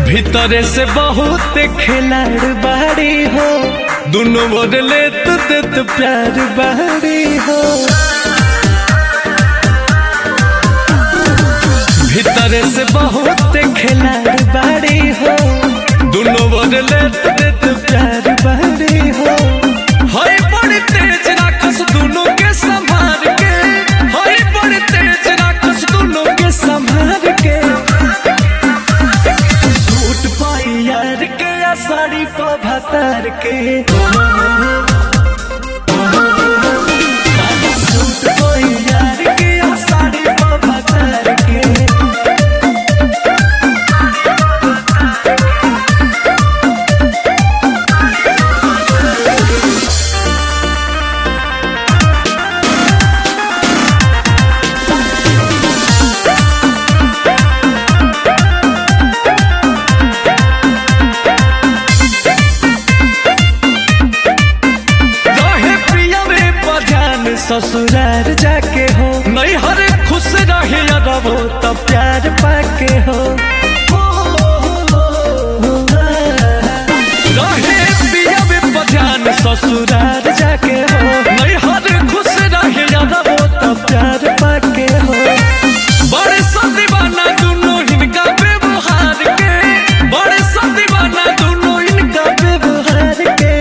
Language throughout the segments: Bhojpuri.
भीतरे से बहुत खिलाड़ बाड़ी हो दोनों ओर लेत देत प्यार बाड़ी हो भीतरे से बहुत खिलाड़ बाड़ी हो दोनों ओर लेत देत प्यार बाड़ी हो हाय बड़ी तेज राखस दोनों के संभाल के हाय बड़ी तेज राखस दोनों के संभाल के सूट पाई यार के या साड़ी पा भतर के सूट पाई यार के या साड़ी पा भतर के रहे प्रिया में बजान ससुरार जाके हो नहीं हर खुश रहे रहो तब प्यार पाके हो रहे प्रिया में बजान ससुरार जाके हो नहीं हर खुश रहे रहो तब प्यार पाके हो बड़े सा दीवाना दोनों इनका व्यवहार के बड़े सा दीवाना दोनों इनका व्यवहार के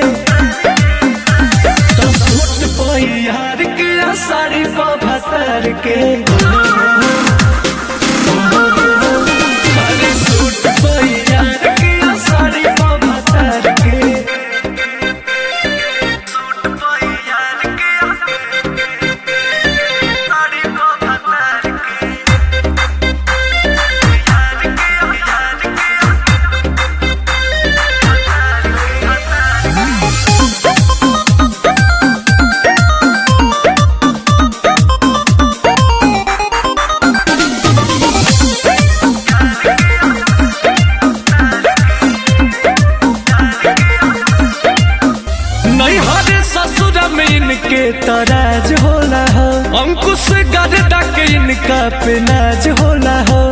तो सूट पाई यार के या साड़ी पा भतर के अरे सूट पाई यार के या साड़ी पा भतर के सूट पाई यार के या साड़ी पा भतर के यार के यार के नहीं हरे ससुर में इनके तराज होला हो अंकुश गर्दा के इनका पे नाज होला हो